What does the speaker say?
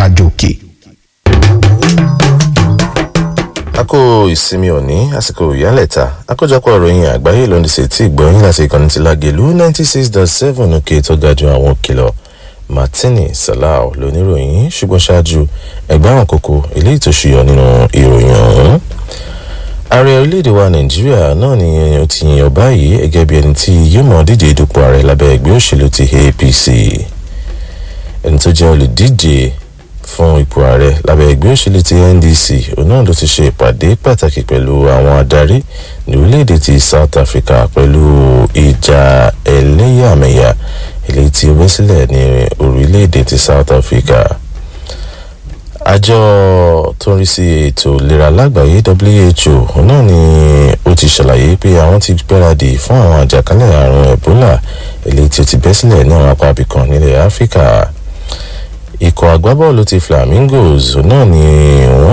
gàjòkè. àkó ìsinmi òní àsìkò ìyálẹ̀ta àkójọpọ̀ ìròyìn àgbáyé ló ń dìṣe tí ìgbọ́yìn láti ìkànnì ti lágẹ̀lú ninety six dot seven òkè tó ga ju àwọn òkìlọ̀ martini salau lóníròyìn ṣùgbọ́n ṣáájú ẹgbẹ́ àwọn kókó eléyìí tó ṣùyọ nínú ìròyìn ọ̀hún. ààrẹ orílẹ̀-èdè wa nàìjíríà náà ni ó ti yàn báyìí gẹ́gẹ́ bí ẹni tí yóò mọ̀ díje dupò ààrẹ lábẹ́ ẹgbẹ́ òṣèlú ti apc ẹni tó jẹ́ olùdíje fún ipò ààrẹ lábẹ́ ẹgbẹ́ òṣèlú ti ndc òun náà ló ti ṣe ìpàdé pàtàkì pẹ̀lú àwọn adarí ní orílẹ̀-èdè ti south africa pẹ̀lú ìjà ẹlẹ́yàmẹ̀yà eléyìí tí ó bẹ́ sílẹ̀ ní orílẹ̀-èdè ti south africa àjọ tó ń rí sí ètò ìlera lágbàáyé who òun náà ni ó ti ṣàlàyé pé àwọn ti gbáradì fún àwọn àjàkálẹ̀ àrùn ebola eléyìí tí ó ti bẹ́ sílẹ̀ ní àwọn apá abìkan nílẹ̀ áfíríkà ikọ̀ agbábọ́ọ̀lù ti flamingos náà ni wọ́n